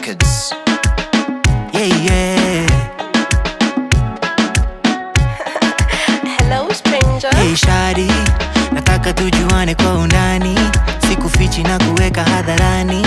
Records. Yeah, yeah. Hello stranger. Hey shari, nataka tujuane kwa undani, sikufichi na kuweka hadharani.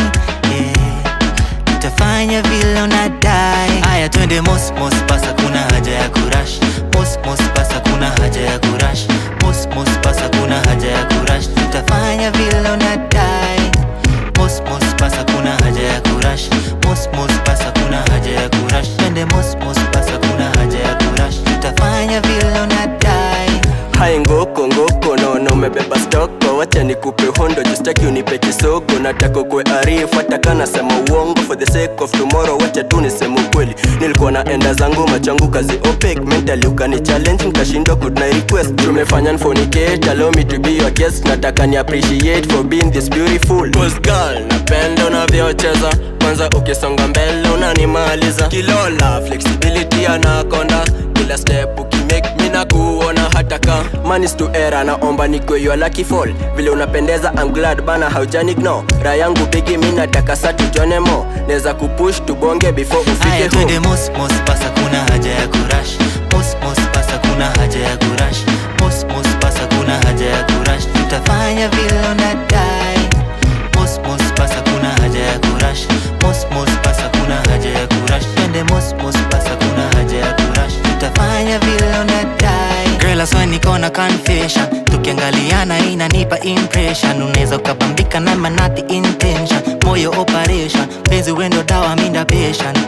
Yeah. Tutafanya vile unadai. Aya, twende mos mos, pasa kuna haja ya kurash. Mos mos, pasa kuna haja ya kurash. Mos mos, pasa kuna haja ya kurash. Tutafanya vile unadai. Mos mos, pasa kuna haja ya kurash. Mos mos, pasa kuna haja ya kurash. Twende mos mos, pasa kuna haja ya kurash. Tutafanya vile unadai. hai ngoko ngoko naona umebeba stoko wacha nikupe hondo justaki unipe kisogo nataka kwe arifu hata kana sema uongo for the sake of tomorrow wacha tu niseme ukweli nilikuwa naenda zangu machangu kazi opec mentally ukani challenge nikashindwa good night request tumefanya nfonicate allow me to be your guest nataka ni appreciate for being this beautiful Cause girl napenda unavyocheza kwanza ukisonga mbele unanimaliza kilola flexibility anakonda kila step ukimake mi na kuona hata ka manis to era naomba nikwe your lucky fall vile unapendeza I'm glad bana haujani ignore raha yangu bigi mi nataka sa tujone mo neza kupush tubonge before Aya, ufike twende home mos mos, pasa kuna haja ya kurash. Mos mos, pasa kuna haja ya kurash. Mos mos, pasa kuna haja ya kurash. Tutafanya vile unadai. Mos mos, pasa kuna haja ya kurash. Mos mos, pasa kuna haja ya kurash. Twende mos mos, pasa kuna haja ya kurash. Tutafanya vile unadai. Girl, I swear niko na confession. Tukiangaliana inanipa impression. Unaweza ukabambika na manati intention. Moyo operation. Penzi wendo dawa minda patient.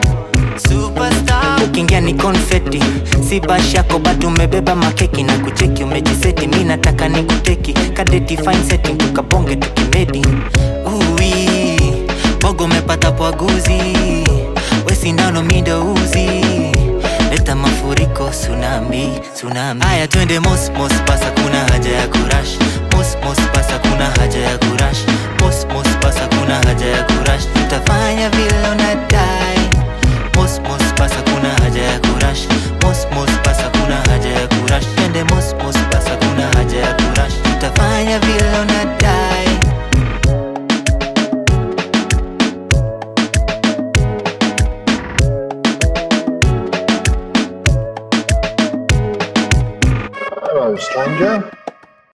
Superstar. Ukiingia ni confetti, si bash yako but umebeba makeki na kucheki umejiseti, mi nataka nikuteki kadeti fine setting tukabonge tukimedi. Uwi bogo umepata pwaguzi, we sindano mi ndo uzi leta mafuriko tsunami tsunami. Aya, twende mos mos, pasa kuna haja ya kurash. Mos mos, pasa kuna haja ya kurash. Mos mos, pasa kuna haja ya kurash. Tutafanya vile unadai. Mos